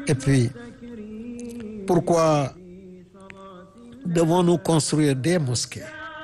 et puis pourquoi devons-nous construire des mosquées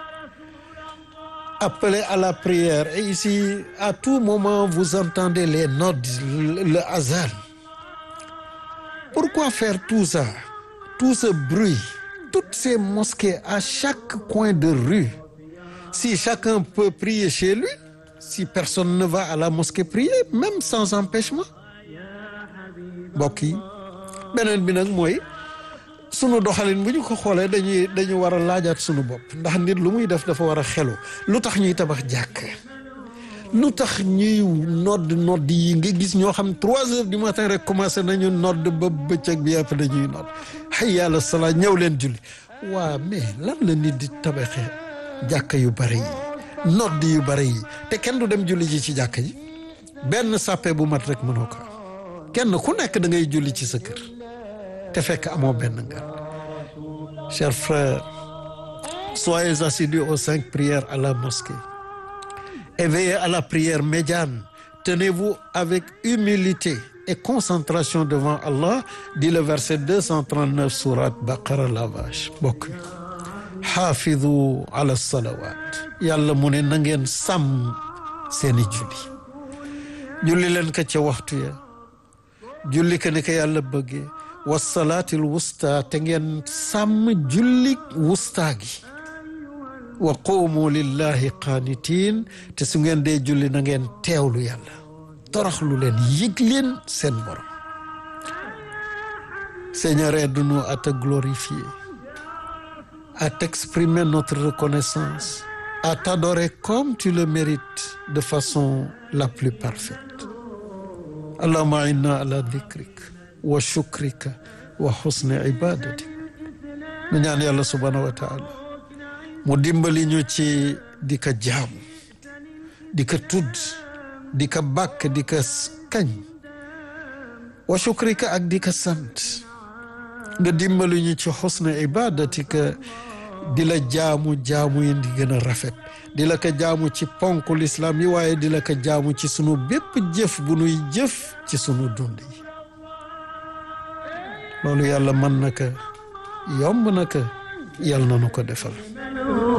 appeler à la prière et ici à tout moment vous entendez les notes le hasard pourquoi faire tout ça tout ce bruit toutes ces mosquées à chaque coin de rue si chacun peut prier chez lui si personne ne va à la mosquée prier même sans empêchement mbokk yi beneen bi nag mooy sunu doxalin bu ñu ko xoolee dañuy dañu war a laajaat sunu bopp ndax nit lu muy def dafa war a xelu lu tax ñuy tabax jàkk lu tax ñuy nodd nodd yi nga gis ñoo xam trois heures du matin rek commencé nañu nodd ba bëccëg bi yàpp dañuy nodd xay yàlla salaa ñëw leen julli waa mais lan la nit di tabaxee jàkk yu bari yi nodd yu bari yi te kenn du dem julli ji ci jàkk ji benn sàppe bu mat rek mënoo ko kenn ku nekk da ngay julli ci sa kër te fekk amoo benn ngan chers frères soyez assidus aux cinq prières à la mosquée et veillez à la prière médiane tenez-vous avec humilité et concentration devant Allah dit le verset 239 sourate Baqara la vache bokk xaafidu ala salawat yàlla mu ne na ngeen sàmm seeni julli julli leen ko ca waxtu ya julli ko ne ko yàlla bëggee wasalaatil wusta te ngeen sàmm jullik wusta gi wa quumu lillahi qaanitiin te su ngeen dee julli na ngeen teewlu yàlla toroxlu leen yëg leen seen borom Seigneur aide-nous à te glorifier à t'exprimer notre reconnaissance à t'adorer comme tu le mérites de façon la plus parfaite allahumma inna ala dhikrik wa shukrika wa husni ibadatik nu ñaan yàlla subhanahu wa taala mu dimbali ñu ci di ko jaamu di ko tudd di ko bàkk di ko kañ wa shukrika ak di ko sant nga dimbali ñu ci husni ibadatika di la jaamu jaamu yi di gën a rafet di la ko jaamu ci ponk lislaam yi waaye di la ko jaamu ci sunu bépp jëf bu nuy jëf ci sunu dund yi loolu yàlla mën na ko yomb na ko yàlla na nu ko defal